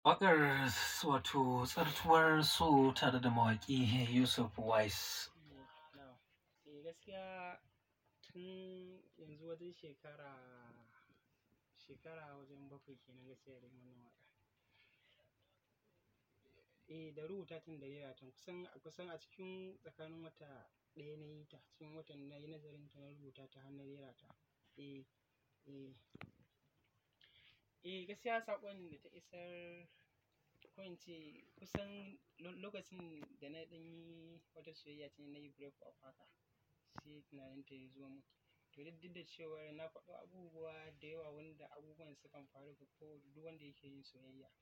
Waƙar wato tsartuwar so tare da mawaƙi Yusuf Wise. Na'am. Eh gaskiya tun yanzu wajen shekara, shekara wajen bakwai kenan gaskiya da yin wannan waƙa. Eh da rubuta tun da rera ta kusan, kusan a cikin tsakanin wata ɗaya na yi ta, cikin watan na yi nazarin ta na rubuta ta har na rera ta. Eh, eh. Eh gaskiya saƙon da ta isar, ko in ce kusan lokacin da na ɗan yi wata soyayya ce na yi break up haka, sai tunanin ta ya zo mun. To duk da cewa na faɗo abubuwa da yawa wanda abubuwan sukan faru ga ko duk wanda yake yin soyayya.